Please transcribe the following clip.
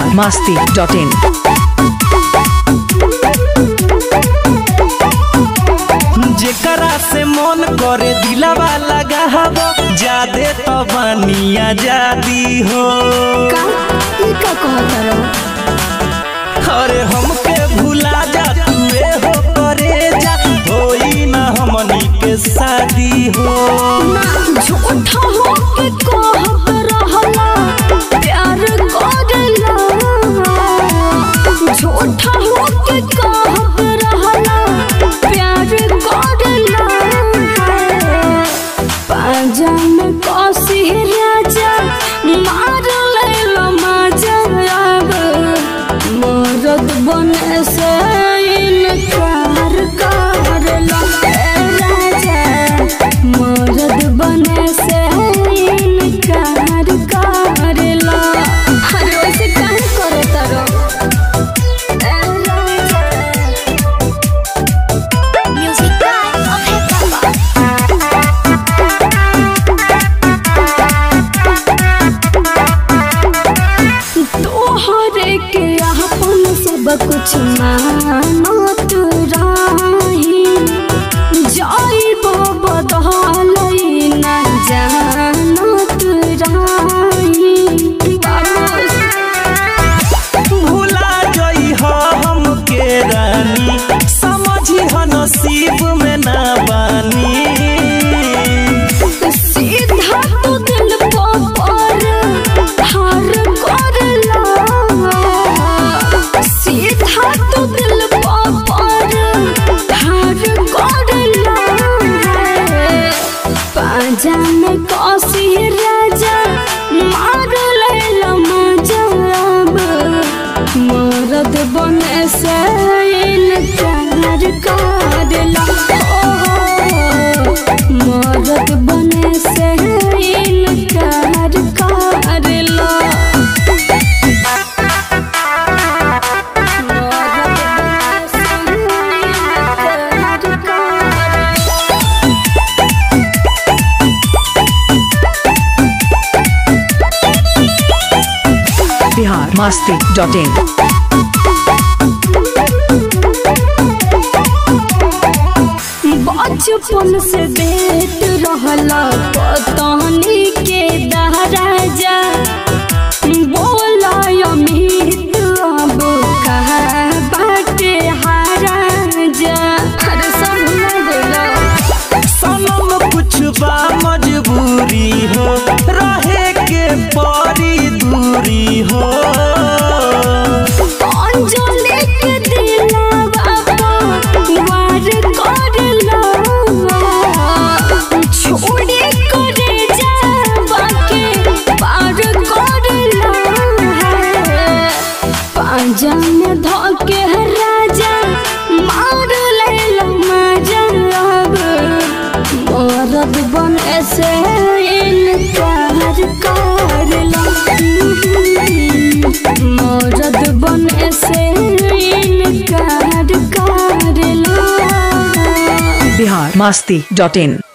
Bihar Masti dot in जेकरा से मन करे दिलावा लगा हबो जादे तो बनिया जादी हो का ई का कहत रहो अरे हमके भुला जा तू हो करे जा होई ना हमनी के शादी हो ना झूठा हो के कहत रहला प्यार करला झूठा हो के कहत रहला प्यार करला पाजा में कसी राजा मार लेला मजा अब मरद बने से इनकार करला ए राजा मरद बने से इनकार करला अरे वैसे काहे करे तारो ए राजा म्यूजिक बाय अभय तोहरे के अपन सब कुछ मानत रही जाइब बदलई न जानत रही भुला जई हो हमके रानी समझी हो नसीब में ना बानी सीधा तू दिल पर हार करला सीधा तू दिल पर हार करला पाजा में कसी राजा मार लेला मजा अब मरद बने से इनकार करला ओ, मरद बने से इनकार करला मरद बने से इनकार करला बिहार मस्ती डॉट इन बचपन से देत रहला पतनी के दहराजा बोला अमित अब कहा बाटे हाराजा अरे सब भुला गइला सनम कुछ बा मजबूरी हो रहे के परी दूरी हो अंजलि के दिलावा पर वार करला छोड़े करे जावा के पार करला पांजा में धके राजा मार लेला मजा अब मरद बन से इनकार करला मरद बन से इनकार करला बिहार मस्ती डॉट इन